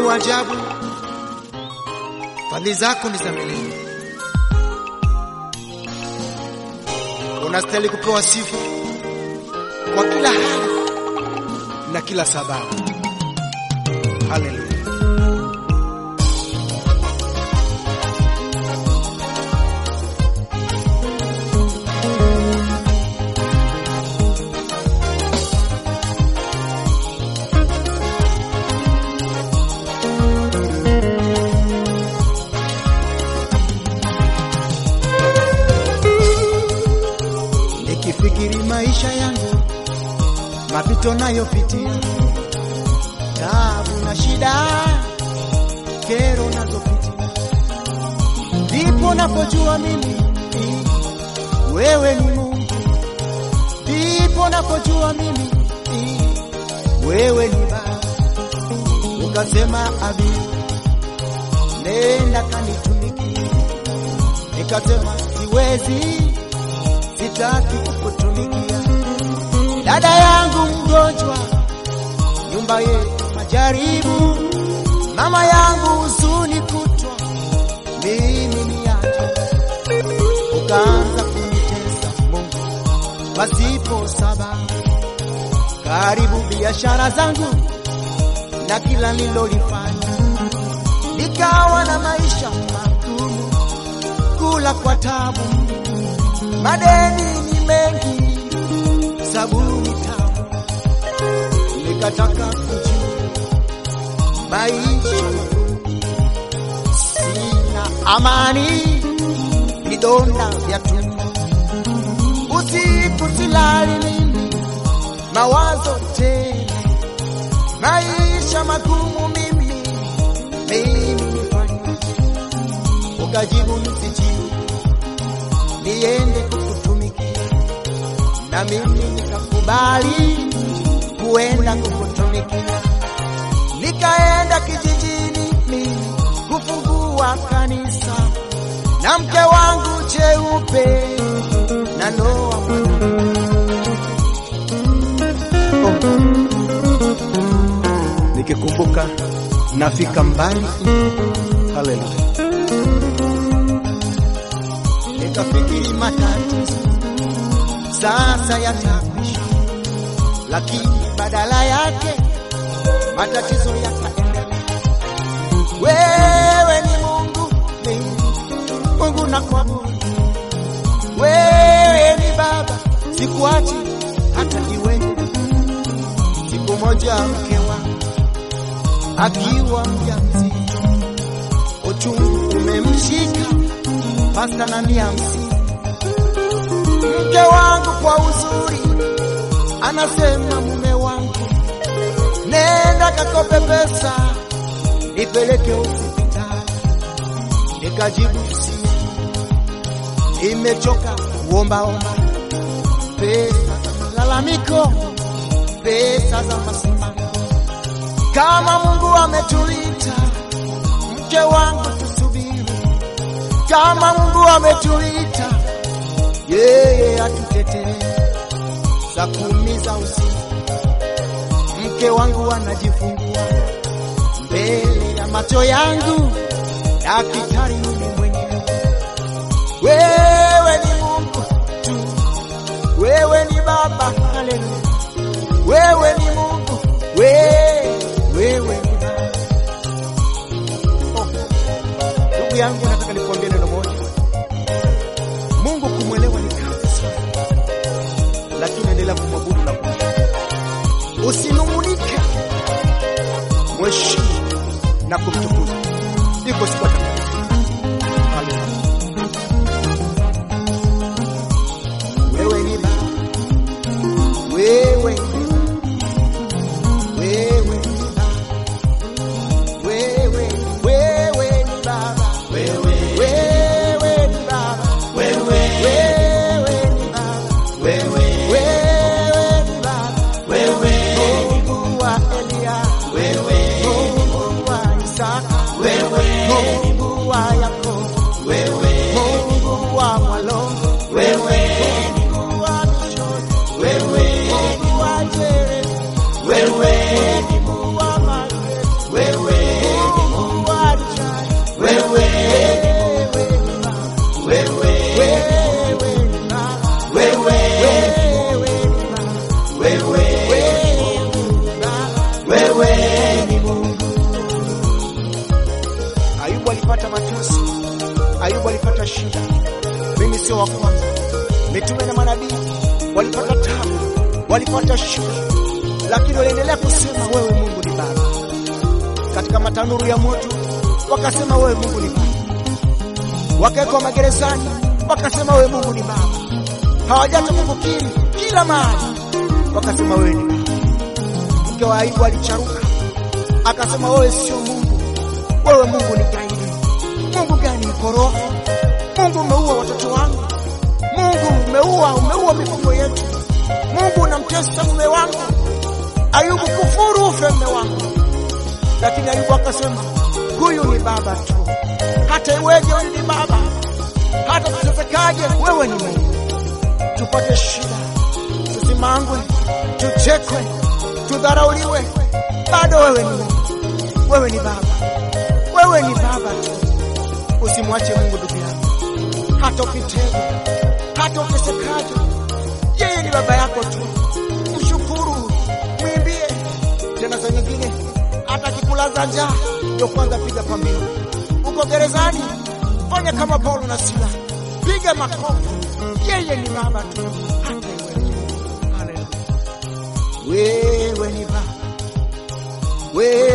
wa ajabu, fadhili zako ni za milele. Unastahili kupewa sifa kwa kila hali na kila sababu. Haleluya. Nikifikiri maisha yangu, mapito nayopitia, taabu na shida, kero nazopitia, ndipo napojua mimi wewe ni Mungu, ndipo napojua mimi wewe ni Baba. Ukasema abi, nenda kanitumikie, nikasema siwezi sitaki kukutumikia. Dada yangu mgonjwa, nyumba yetu majaribu, mama yangu huzuni kutwa, mimi niache. Ukaanza kunitesa Mungu pasipo sababu, karibu biashara zangu na kila nilolifanya, nikawa na maisha magumu, kula kwa tabu madeni ni mengi, sabuni tamu, nikataka kujua maisha magumu, sina amani, vidonda vya tumbo, usiku silali mimi, mawazo tele, maisha magumu mimi, mimi nifanyaje? Ukajibu nisijibu niende kukutumikia, na mimi nikakubali kuenda kukutumikia. Nikaenda kijijini mimi kufungua kanisa na mke wangu cheupe na Noa nikikumbuka nafika mbali. Haleluya. nikafikiri matatizo sasa yatakwisha, lakini badala yake matatizo yakaendelea. Wewe ni Mungu, ni Mungu na kuabudu. Wewe ni Baba, sikuachi hata iwe. Siku moja mke wangu akiwa mjamzito, uchungu umemshika pasta na mia hamsini. Mke wangu kwa uzuri anasema, mume wangu, nenda kakope pesa nipeleke hospitali. Nikajibu si, imechoka kuombaomba pesa za malalamiko, pesa za masimamo. Kama Mungu ametuita, mke wangu tusubiri kama Mungu ametuita, yeye atutetee. Saa kumi za usiku mke wangu anajifungua mbele ya macho yangu, daktari mimi mwenyewe. Wewe ni Mungu tu, wewe ni Baba, haleluya. Wewe ni Mungu, wewe, wewe ni Baba. Oh, ndugu yangu, nataka nikuambie neno moja. Mungu kumwelewa ni kazi sana, lakini endelea kumwabudu na kumshukuru. Usinung'unike, mheshimu na kumtukuza. Iko siku atakatifu. Haleluya. Wewe ni Baba, wewe ni Baba, wewe ni Baba, wewe, wewe ni Baba, wewe, wewe ni Baba, wewe, wewe ni Baba, wewe, wewe ni Baba, wewe, Mungu wa Elia, wewe, Mungu wa Isaka, wewe, Mungu walipata shida, mimi sio wa kwanza. Mitume na manabii walipata tabu, walipata shida, lakini waliendelea kusema wewe Mungu ni Baba. Katika matanuru ya moto wakasema wewe Mungu ni Baba, wakawekwa magerezani wakasema wewe Mungu ni Baba, hawajata kukukiri kila mahali wakasema wewe ni Baba. Mke wa Ayubu alicharuka akasema wewe sio Mungu, wewe Mungu ni gaidi. Mungu gani mkorofi? Mungu umeua watoto wangu, Mungu umeua, umeua mifugo yetu, Mungu unamtesa mume wangu. Ayubu, kufuru ufe mume wangu. Lakini Ayubu akasema huyu ni baba tu, hata iweje, wewe ni baba, hata tutesekaje, wewe ni Mungu. Tupate shida, tusimangwe, tuchekwe, tudharauliwe, bado wewe ni Mungu, wewe ni baba, wewe ni baba tu. Usimwache Mungu ndugu yangu, hata ukitegwa, hata ukisekaje, yeye ni baba yako tu. Mshukuru, mwimbie. Tena saa nyingine hata akikulaza njaa, ndio kwanza piga pambio. Uko gerezani, fanya kama Paulo na Sila, piga makofi. Yeye ni baba tu, hata iweje. Haleluya, wewe ni baba, wewe